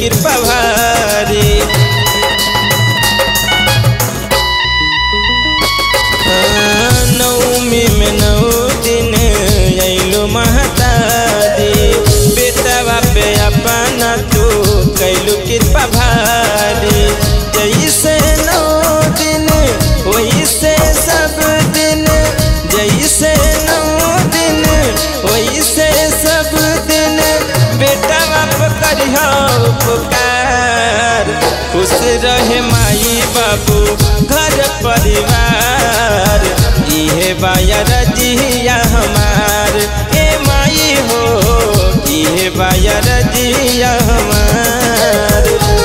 कृपा भारी नौमी में नौ दिन अइलो महतारी बेटवा पे अपना तू कैलू कृपा भारी जैसे नौ दिन वैसे सब दिन जैसे नौ दिन वैसे सब दिन बेटा बाप करियो पुकार खुश रहे माई बाबू घर परिवार इहे बाया रजिया हमार ए माई हो इहे बाया रजिया हमार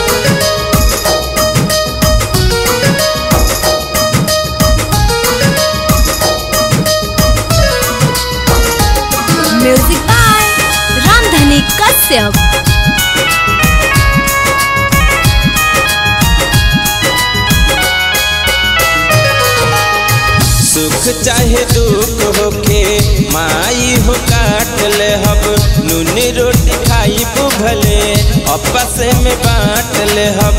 म्यूजिक बाय रामधनी कश्यप सुख चाहे दुख होके माई हो काट ले हब नूनी रोटी खाई भले आपस में बांट ले हब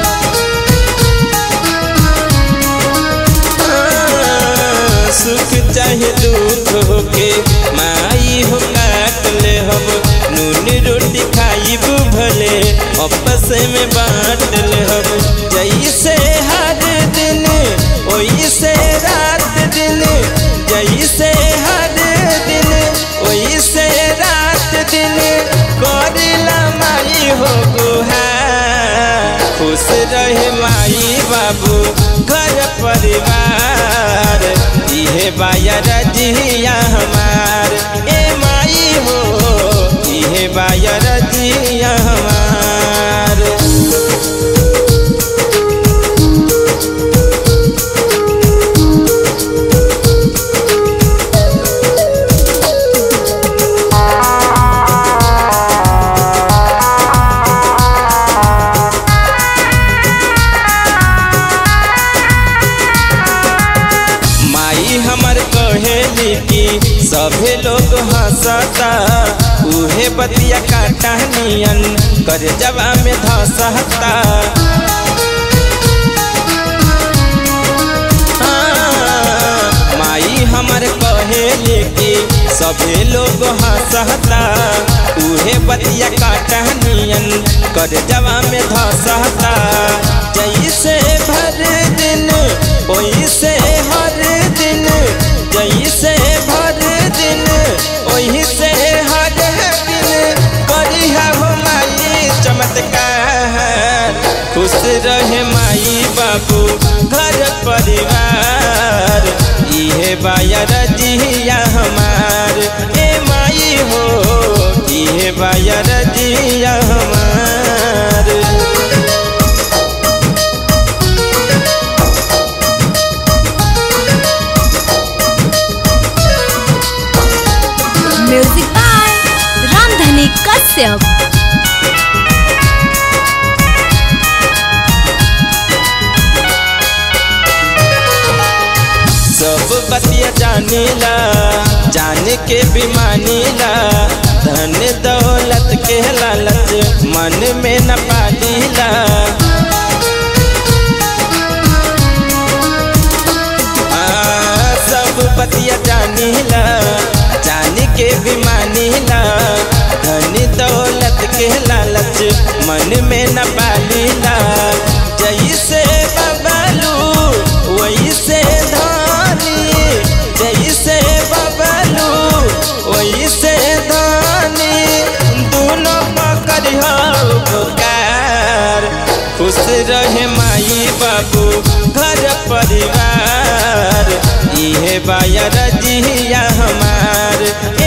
हाँ, सुख चाहे दुख होके माई हो काट ले हब नूनी रोटी खाई भले आपस में बांट ले हब जैसे हर दिन वैसे रात दिन जैसे हर दिन वैसे रात दिन करिला माई हो गुहा खुश रहे माई बाबू घर परिवार इहे बाया रजिया हमार ए माई हो इहे बाया रजिया हमार माई हमर कहेली कि सभे लोग हंसता उहे बतिया काटा नियन कर जवा में धसता हाँ, माई हमर कहेली कि सभे लोग हंसता उहे बतिया काटा नियन कर जवा में धसता जैसे भर दिन वैसे हर दिन जैसे भर दिन वैसे हर दिन करिहा हो माई चमत्कार खुश रहे माई बाबू घर परिवार इहे बाया रजिया हमार ए माई हो इहे बाया रजिया हमार म्यूजिक बाय रामधनी कश्यप सब बतिया जानीला जान के भी मानीला धन दौलत के लालच मन में न पालीला आ, सब बतिया जानीला जान के भी मानीला धन दौलत के लालच मन में न पालीला जैसे बबलू वैसे धानी जैसे बबलू वैसे धानी दोनों पकड़ पुकार खुश रहे माई बाबू घर परिवार इहे बाया रजिया हमार